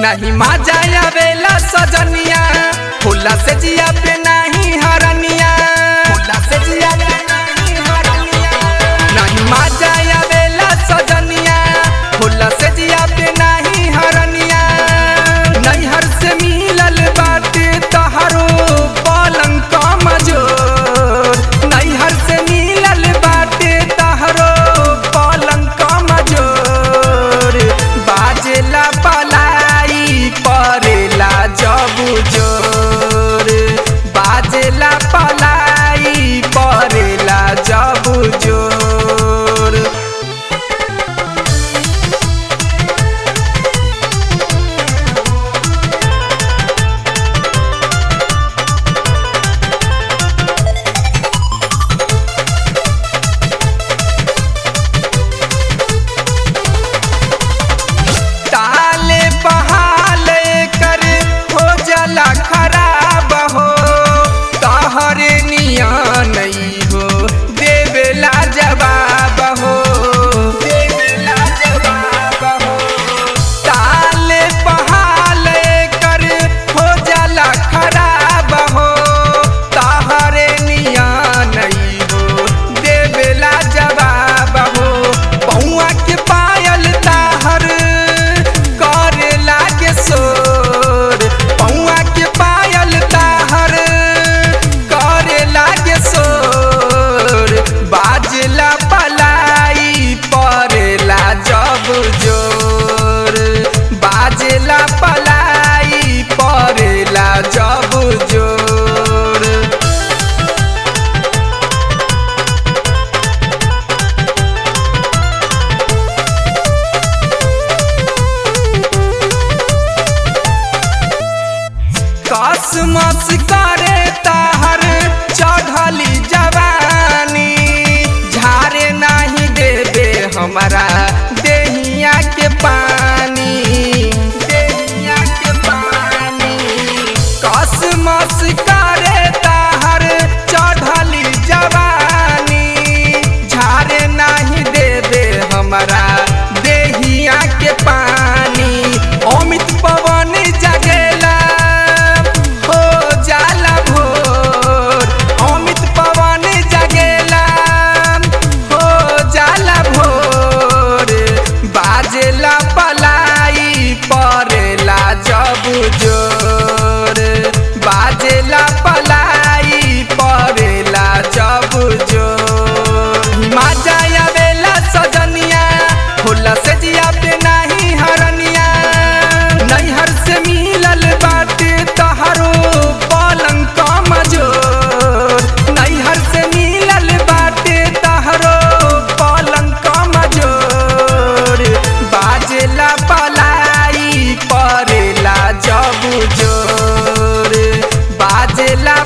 नहीं मजा आवेला सजनिया फूला से जिया पे नहीं हरनिया फूला से जिया पे नहीं हरनिया नहीं मजा आवेला सजनिया फूला से जिया पे नहीं हरनिया नैहर से मिलल बाटे तहरो पलंग कमजोर नैहर से मिलल बाटे तहरो पलंग कमजोर बाजेला पलाई परेला जब जोर बाजेला पलाई परेला जब जोर ताले बहाले कर हो जला खराब हो तहरे निया नहीं हो देवेला जवाब हो देवेला जवाब हो ताले बहाले कर हो जला खराब हो तहरे निया नहीं हो देवेला जवाब हो पौआ के पायल ताहर करे लागे सोर पौआ के पायल ताहर करे लागे सोर बाजला पलाई परेला जब जोर बाजला पलाई परेला जब जोर कसमस करे ताहर चढ़ली जवानी झारे नहीं देबे हमारा देहिया के पानी देहिया के पानी कसमस करे ताहर चढ़ली जवानी झारे नहीं देबे हमारा देहिया के पानी अमित पवन जगेला हो जाला भोर अमित पवन जगेला हो जाला भोर बाजेला पलाई परेला जब जोर बाजेला पलाई परेला जब जोर मजा आवेला सजनिया होला से जिया पे नहीं हरनिया नैहर से मिलल बाटे तहरो पलंग कमजोर नैहर से मिलल बाटे तहरो पलंग कमजोर बाजेला पलाई परेला जब जोर बाजेला